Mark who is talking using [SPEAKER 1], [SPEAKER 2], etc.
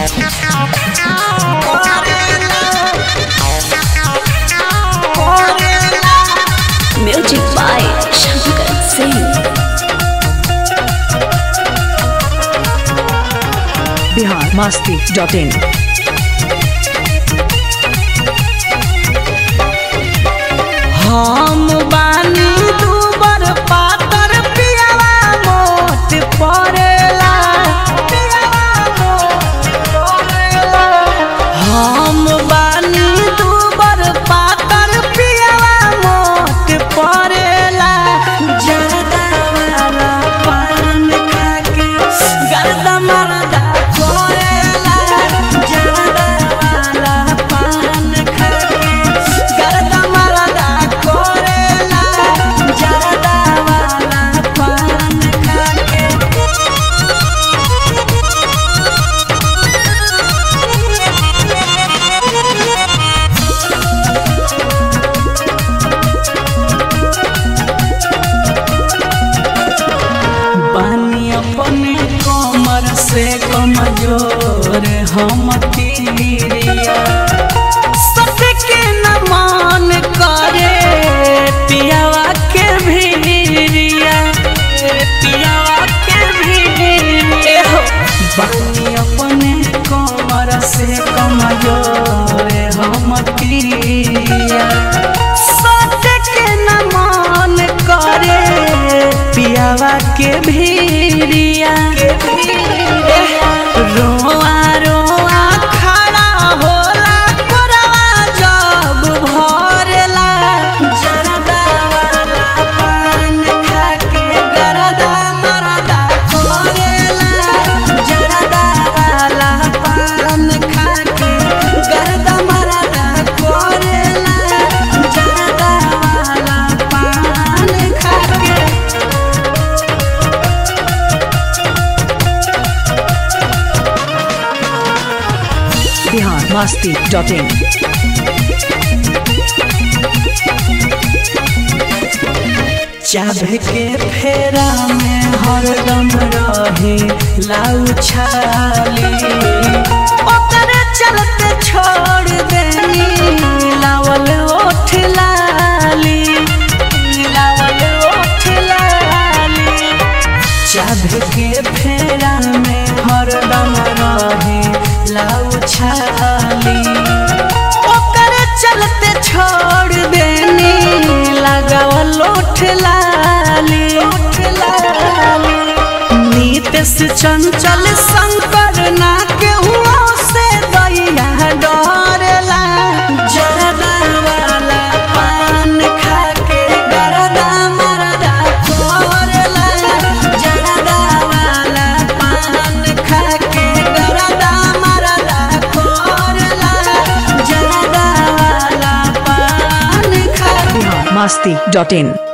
[SPEAKER 1] Music by Shankar Singh.
[SPEAKER 2] Bihar Masti dot in
[SPEAKER 3] हम बानी दूबर पातर पियावा मोट पड़ेला पियावा मोट पड़ेला हम बानी दूबर पातर पियावा मोट पड़ेला जरदा वाला पान खाके गर्दा मरदा कोरेला जरदा वाला पान खाके गर्दा मरदा कोरेला जरदा वाला पान खाके बानी अपने कमर से कमजोर हम तीरिया सबके न मान करे पियावा के भीरिया पियावा के भीरिया हो बानी अपने कमर से कमजोर हम तीरिया सबके न मान करे पियावा के भीरिया रोआ रोआ खड़ा होला कोरवा जब भरेला जरदा वाला पान खाके गरदा मरदा कोरेला जरदा वाला पान खाके गरदा मरदा कोरेला जरदा वाला पान खाके
[SPEAKER 2] बिहार मस्ती डॉट इन
[SPEAKER 3] चाभ के फेरा में हरदम रहे लाउ छाली ओकर चलते छोड़ देनी लावल ओठ लाली लावल ओठ लाली चाभ के फेरा में हरदम रहे लाउ छाली ओकर चलते छोड़ देनी लगावल ओठ लाली ओठ लाली नीतीश चंचल शंकर ना के हुआ से दैया डरेला जरदा वाला पान खाके गरदा मरदा कोरेला जरदा वाला पान खाके गरदा मरदा कोरेला जरदा वाला पान खाके
[SPEAKER 2] बिहार मस्ती डॉट इन